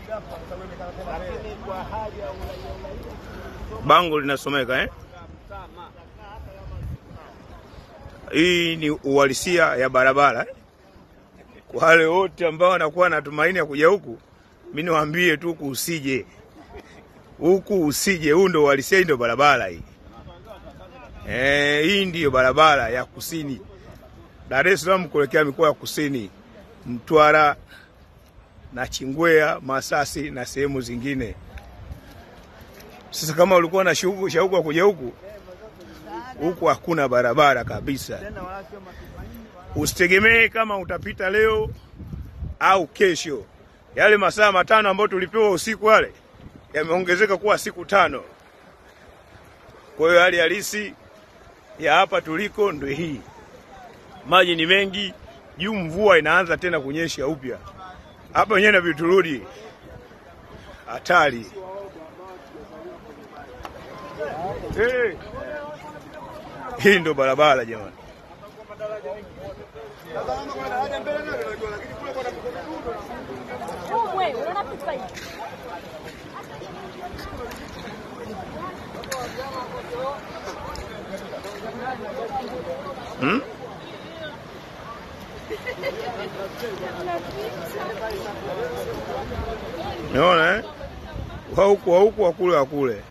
Bango linasomeka eh? Hii ni uhalisia ya barabara eh? Kwa wale wote ambao wanakuwa na tumaini ya kuja huku, mimi niwaambie tu huku usije, huku usije. Huu ndo uhalisia, hii ndo barabara hii. Eh, hii ndiyo barabara ya kusini Dar es Salaam kuelekea mikoa ya kusini, Mtwara na Chingwea, Masasi na sehemu zingine. Sasa kama ulikuwa na shauku shauku ya kuja huku, huku hakuna barabara kabisa. Usitegemee kama utapita leo au kesho. Yale masaa matano ambayo tulipewa usiku wale yameongezeka kuwa siku tano. Kwa hiyo hali halisi ya hapa tuliko ndio hii. Maji ni mengi juu, mvua inaanza tena kunyesha upya. Hapa wenyewe na viturudi hatari. Hey. Hii ndo barabara jamani. Hmm? Unaona eh? Wa huku wa huku wa kule wa kule.